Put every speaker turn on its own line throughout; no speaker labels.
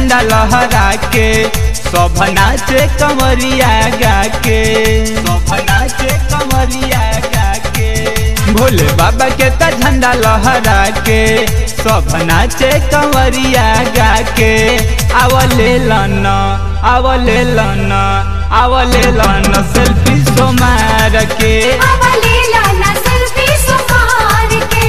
झंडा लहरा के सब नाचे कमरिया गा के सब नाचे कमरिया गा के भोले बाबा के त झंडा लहरा के सब नाचे कमरिया गा के आवले लन आवले लन आवले लन सेल्फी सो मार के
आवले लाना सेल्फी सुमार के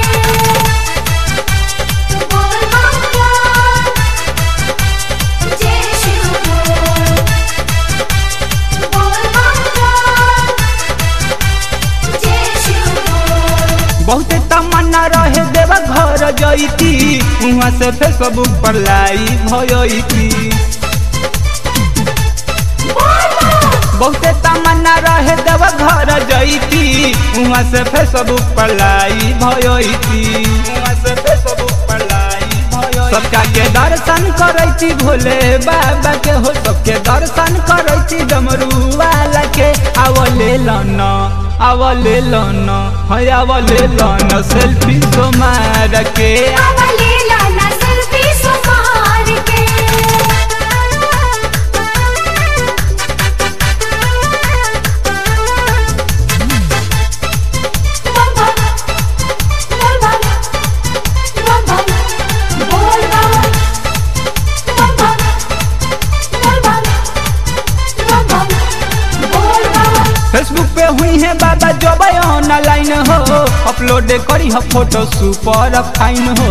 बोल बम जय शिव बोल बोल बम जय शिव बोल
बहुते तमन्ना रहे देव घर जईती वहाँ से फेसबुक पर लाइव भयती बहुते तमन्ना रहे देव घर जईती वहाँ से फेसबुक पर लाइव भयती वहाँ से फेसबुक पर लाइव भयती सबका के दर्शन करैती भोले बाबा के हो सबके दर्शन करैती डमरू वाला के आवले लन आवले लन है आवले लन सेल्फी तो मार के
आवले लाना सेल्फी सुमार के बम बम बोल बम बम बम बोल बम बम बम बोल बम बम बम बोल बम
फेसबुक पे हुई है बाबा जब ऑनलाइन हो अपलोड करी हो फोटो सुपर फाइन हो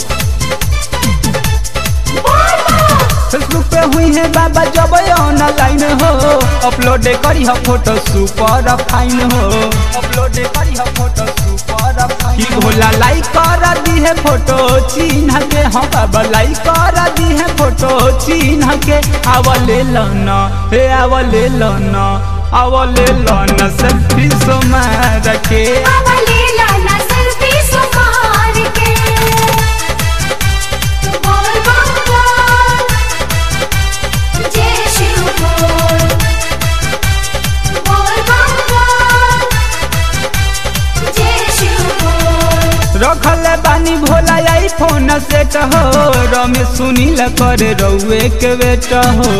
फेसबुक पे हुई है बाबा जब ऑनलाइन हो अपलोड करी हो फोटो सुपर फाइन हो अपलोड करी हो फोटो सुपर फाइन की भोला लाइक कर दी है फोटो चिन्ह के हम बाबा लाइक कर दी है फोटो चिन्ह के आवले लन हे आवले लन आवले लन सेल्फी सो मार के
आवले लाना सेल्फी सुमार के बोल बम जय शिव बोल बोल बम जय शिव बोल
रखल बानी भोला आई फोन सेट हो रमेश सुनील करे रउए के बेट हो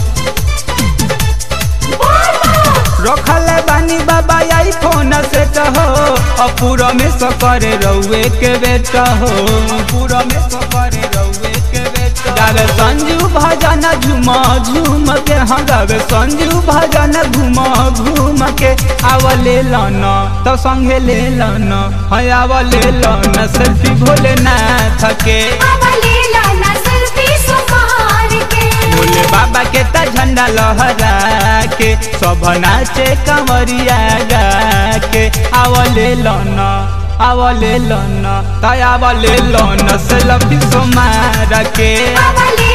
रखल बानी बाबा आई फोन सेट हो अपू रमेश करे रउए के बेट हो अपू रमेश करे रउए के बेट गावे संजू भजन झूम झूम के हाँ गावे संजू भजन घूम घूम के आवले लन तो संगे ले लन है आवले लन सेल्फी भोलेनाथ के
आवले लाना सेल्फी सुमार के
भोले बाबा के त झंडा लहरा के सब नाचे कमरिया गा के आवले लन आवले लन तय आवले लन सेल्फी सो मार के
आवले